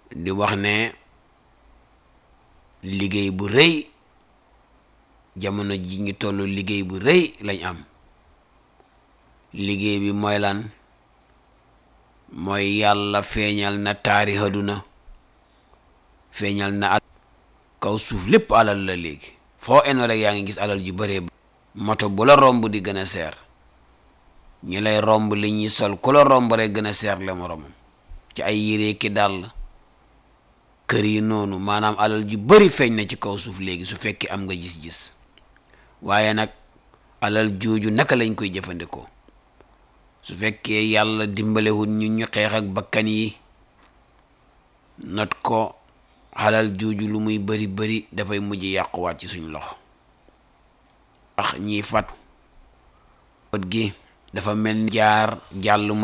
di wax ne liggéey bu rëy jamono ji ngi toll liggéey bu rëy lañ am liggéey bi mooy lan mooy yàlla feeñal na taari àdduna feeñal na al kaw suuf lépp alal la léegi foo eno rek yaa ngi gis alal ju bëree moto bu la romb di gën a seer ñi lay romb li ñuy sol ku la romb rek gën a seer la moromam ci ay yére ki dàll kër yi noonu maanaam alal ju bari feeñ na ci kaw suuf léegi su fekkee am nga gis-gis waaye nag alal jooju naka lañ koy jëfandikoo su fekkee yàlla dimbalewul ñu ñu xeex ak bakkan yi not ko alal jooju lu muy bari bari dafay mujj yàquwaat ci suñ loxo wax ñiy fat bët gi dafa mel ni jaar jàll